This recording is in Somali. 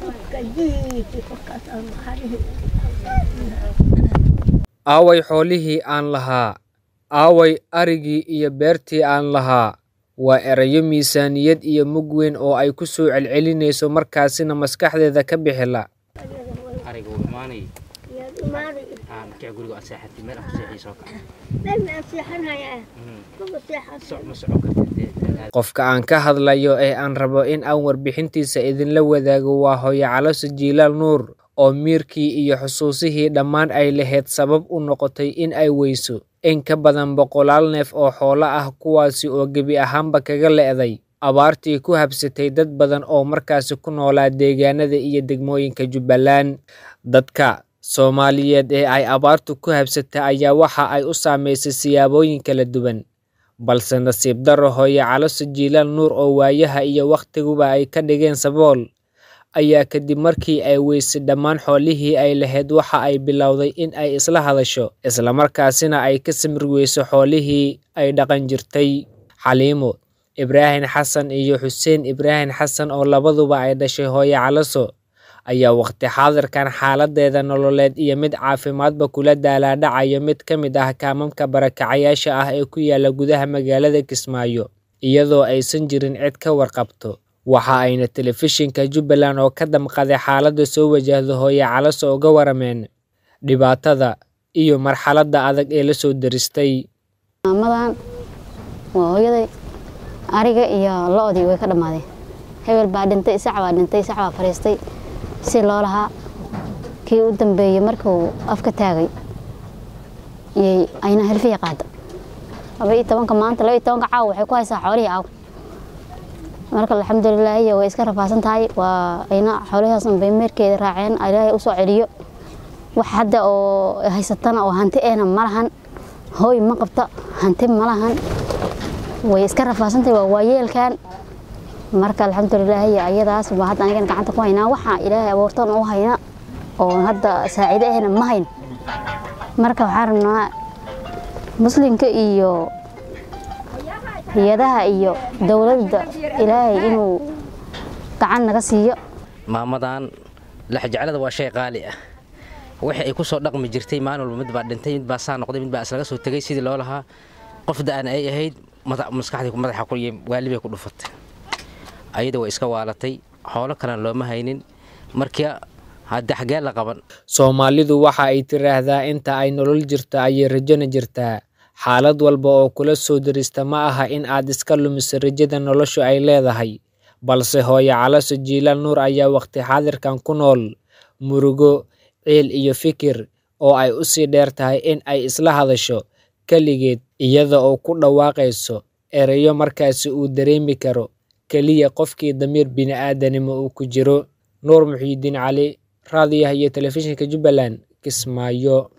aaway xoolihii aan lahaa aaway arigii iyo beertii aan lahaa waa erayo miisaaniyad iyo mug weyn oo ay ku soo celcelinayso markaasina maskaxdeeda ka bixila ariga wuu imaanay aa markii guriga aad seexatay meel aad ku seexayso ka soc ma soco kartid qofka aan ka hadlayo ee aan rabo in aan warbixintiisa idinla wadaago waa hooyo calose jiilaal nuur oo miirkii iyo xusuusihii dhammaan ay lahayd sabab u noqotay in ay weyso in ka badan boqolaal neef oo xoolo ah kuwaasi oo gebi ahaanba kaga le'day abaartii ku habsatay dad badan oo markaasi ku noolaa deegaanada iyo degmooyinka jubbaland dadka soomaaliyeed ee ay abaartu ku habsatay ayaa waxa ay u saamaysay siyaabooyin kala duwan balse nasiib darro hooyo calose jiilaal nuur oo waayaha iyo wakhtiguba ay ka dhigeen sabool ayaa kadib markii ay weysay dhammaan xoolihii ay lahayd waxa ay bilowday in ay isla hadasho islamarkaasina ay ka samir weyso xoolihii ay dhaqan jirtay xaliimo ibraahim xasan iyo xuseen ibraahim xasan oo labaduba ay dhashay hooyo calaso ayaa waqti xaadirkan xaaladeeda nololeed iyo mid caafimaadba kula daalaadhacayo mid ka mid ah kaamamka barakacayaasha ah ee ku yaala gudaha magaalada kismaayo iyadoo aysan jirin cid ka warqabto waxa ayna telefishinka jubbaland oo ka damqaday xaaladda soo wajahda hooyo calaso uga warameen dhibaatada iyo marxaladda adag ee lasoo daristay maamadan waa hooyaday ariga iyo lo-dii way ka dhammaadeen hebel baa dhintay isac baa dhintay isac baa fariistay si loo lahaa kii u dambeeyey markuu afka taagay yay ayna helfiya qaada laba iyo tobanka maanta laba iyo tobanka caawa waxay ku haysaa xoolihii aaw marka alxamdulilaahi way iska rafaasan tahay waa ayna xoolihaas unbay meerkeeda raaceen ilaahay usoo celiyo wax hadda oo haysatana oo hanti ehna ma lahan hooy ma qabta hanti ma lahan way iska rafaasantahay waa waayeelkan marka alxamdulilaahi ayadaas baa hadda anigana gacanta ku haynaa waxaa ilaahay abuurtan u hayna oo hadda saaciide ahna ma hayn marka waxaan rabnaa muslimka iyo hay-adaha iyo dowladda ilaahay inuu gacan naga siiyo maamadan laxjeclada waa shay qaali ah wixii ay ku soo dhaqmi jirtay maalin walba mid baa dhintay mid baa saa noqday mid baa islaga soo tegay sidii loo lahaa qof da-an ay ahayd maskaxdii madaxa ku waalibay ku dhufatay ayada way iska waalatay xoolo kalena looma haynin markii hadda xagee la qaban soomaalidu waxa ay tiraahdaa inta ay nolol jirto ayay rajona jirtaa xaalad walba oo kula soo darista ma aha in aad iska lumiso rajada noloshu ay leedahay balse hooyo calaso jiilaal nuur ayaa waqti xaadirkan ku nool murugo ciil iyo fikir oo ay u sii dheer tahay in ay isla hadasho keligeed iyada oo ku dhawaaqayso erayo markaasi uu dareemi karo keliya qofkii damiir bini'aadanimo uu ku jiro nuur muxiidiin cali raadiyaha iyo telefishinka jubbaland kismaayo